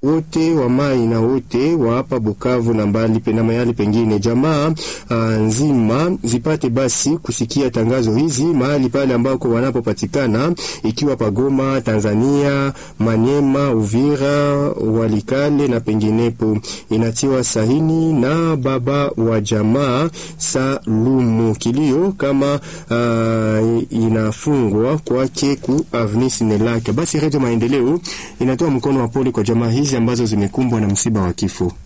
wote wa mai na wote wa hapa Bukavu na mbali na mahali pengine, jamaa uh, nzima zipate basi kusikia tangazo hizi mahali pale ambako wanapopatikana, ikiwa Pagoma, Tanzania, Manyema, Uvira, Walikale na penginepo. Inatiwa sahini na baba wa jamaa Salumu. Kilio kama uh, inafungwa kwake ku Avenue Sinelake. Basi Radio Maendeleo inatoa mkono wa pole kwa jamaa hizi ambazo zimekumbwa na msiba wa kifo.